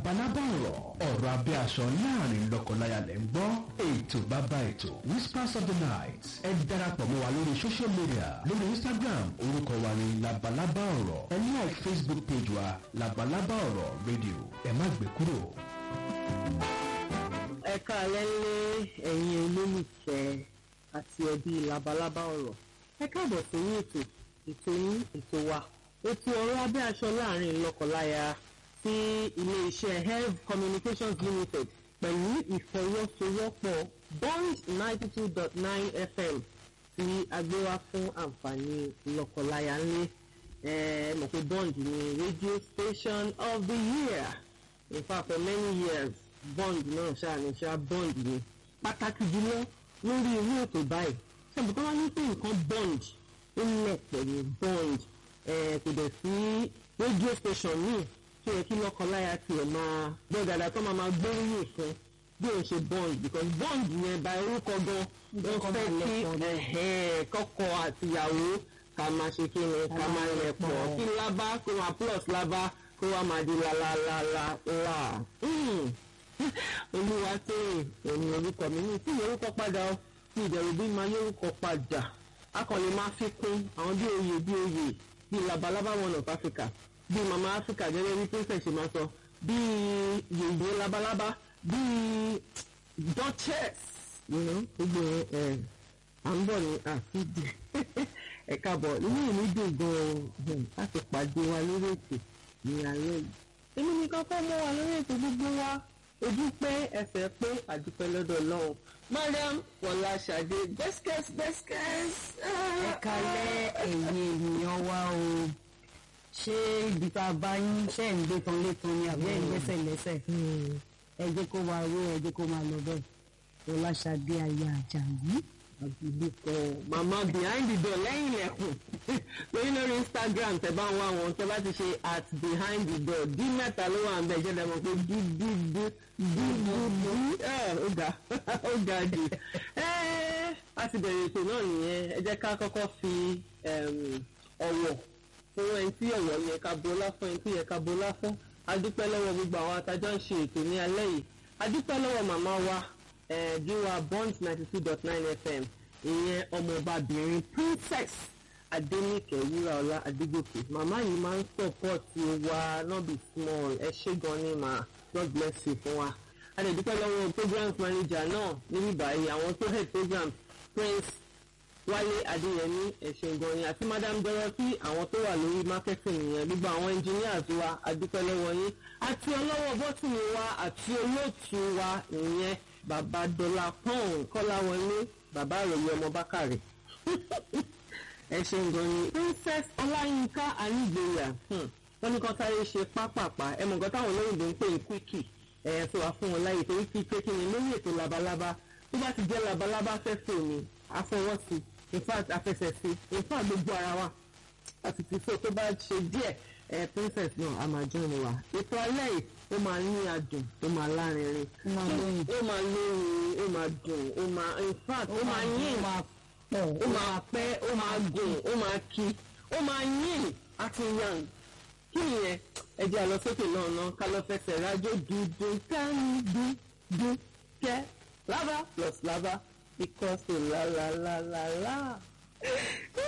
labalábá ọ̀rọ̀ ọ̀rọ̀ abẹ́ aṣọ láàrin lọ́kọláya lẹ́ ń gbọ́ ètò bàbá ètò whispers of the night ẹ darapọ̀ mọ́ wa lórí social media lórí instagram orúkọ wa ní labalábá ọ̀rọ̀ ẹ like facebook page wa labalábá ọ̀rọ̀ radio ẹ má gbé kúrò. ẹ káalẹ́ lé ẹ̀yin olólùfẹ́ àti ẹbí labalábá ọ̀rọ̀ ẹ káàbọ̀ sórí ètò ètò yín ètò wa ètò ọ̀rọ̀ abẹ́ aṣọ láàrin lọ́kọláya tí iléeṣẹ́ health communications limited pẹ̀lú ìfọwọ́sowọ́pọ̀ bond ninety two dot nine fm tí a gbé wá fún àǹfààní lọ́kọláya ńlẹ̀ ẹ mọ̀ pé bond ni radio station of the year in fact for many years bond náà ṣáà ní ṣáà bond ni pàtàkì jùlọ lórí irú ètò báyìí ṣàbùkọ́ tó wá ní pé nǹkan bond ó lẹ̀ pẹ̀lú bond kò dẹ̀ sí radio station míì tó yẹ kí lọ́kọláya tiẹ̀ máa gbọ́ dáadáa tó máa máa gbóríyìn fún bí òun ṣe bond because bond yẹn bá orúkọ gan wọ́n fẹ́ kí kọ́kọ́ àtìyàwó ká máa ṣe kí ni ká máa lẹ̀ pọ̀ kí lábá kó máa plus lábá kó wá máa di lálálálá olúwa tóyè òní orúkọ mi ní tí orúkọ padà ó tí ìbẹ̀rù bí máa yórúkọ padà akọ̀lẹ̀ máa fi kún àwọn bí oyè bí oyè bí labalábá one of Africa bí mama Africa gẹ́gẹ́ bí princess ṣe máa sọ bí yèyé labalábá bí duchess gbogbo ẹ̀ à ń bọ̀ ní àfíìdì ẹ̀ka bọ̀ inú ìlú dùn gan-an láti pàdé wa lórí ètò ní alẹ́ yìí èmi nìkan kọ́ mọ́ wa lórí ètò gbogbo wa ojú pé ẹsẹ̀ pé àdúpẹ́ lọ́dọ̀ ọlọ́run mariam fọláṣadé bẹ́sikẹ́s bẹ́sikẹ́s. ẹ kalẹ̀ ẹ̀yin ènìyàn wa o ṣé ibi tá a bá yín ṣe ń gbé tán létan ni àbí ẹ̀ ń gbẹ́sẹ̀ lẹ́sẹ̀ ẹ jẹ́ kó máa ró ẹ jẹ́ kó máa lọ bẹ́ẹ̀ fọláṣadé aya àjàyí àbílíkọ màmá behind the door lẹ́yìn ilẹ̀kùn lórí lórí instagram tẹ bá ń wá wọn tẹ bá ti ṣe at behind the door dí mẹ́ta ló wà ń bẹ̀ jẹ́ dẹ́mọ̀ pé dí dí dí dí dí dí ó ga ó ga jù a ti bẹ̀rẹ̀ ètò náà nìyẹn ẹ jẹ́ ká kọ́kọ́ fi ọ̀wọ̀ fún ẹni tí ọ̀wọ̀ yẹ ká bolá fún ẹni tí yẹ ká bolá fún a dúpẹ́ lọ́wọ́ gbogbo àwọn atajọ́ ń ṣe ètò ní alẹ́ yìí a dúpẹ́ lọ́wọ́ màmá wa gíwa bond ninety two dot nine fm ìyẹn ọmọọbabìnrin princess adéníkẹ wúraọlá adégòkè màmá yìí máa ń sọpọ́ọ̀tì wa no be small ẹ ṣé gan ni mà god bless you fún wa a lè dúpẹ́ lọ́wọ́ programs manager náà níbí báyìí àwọn tó head programs prince wálé adéyẹmí ẹ ṣé gan ni àti madam dorothy àwọn tó wà lórí marketing yẹn gbogbo àwọn engineers wa a dúpẹ́ lọ́wọ́ yín àti ọlọ́wọ́ bọ́tìnì wa àti olóòtú wa ìyẹn bàbá dọlà pọ́ùn kọ́láwọlé bàbá àròyé ọmọ bákàrè ẹ ṣeun gan ni princess ọláyínká anígbèyà wọn ní kan sáré ṣe pápápá ẹ mọ̀ nǹkan táwọn olóyìnbó ń pè ní quickie ẹ tó wà fún wọn láyè torí kí pé kí ni lórí ètò labalábá tó bá ti jẹ́ labalábá fẹ́ fò ní afọwọ́sí in fact afẹsẹ̀sí in fact gbogbo ara wa àti ti so tó bá ṣe díẹ̀ ẹ princess náà a máa jọ́ ni wa ètò alẹ́ yìí ó máa ní adùn ó máa lárinrin ó máa lóyún ó máa dùn ó máa in fact ó máa yín ó máa pẹ́ ó máa gùn ó máa kí ó máa yín àti yan kí nìyẹn ẹ jẹ́ àlọ́ sókè náà náà ká lọ fẹsẹ̀ rájò dúdú kání dúdú kẹ́ lava plus lava equals to la la la la la.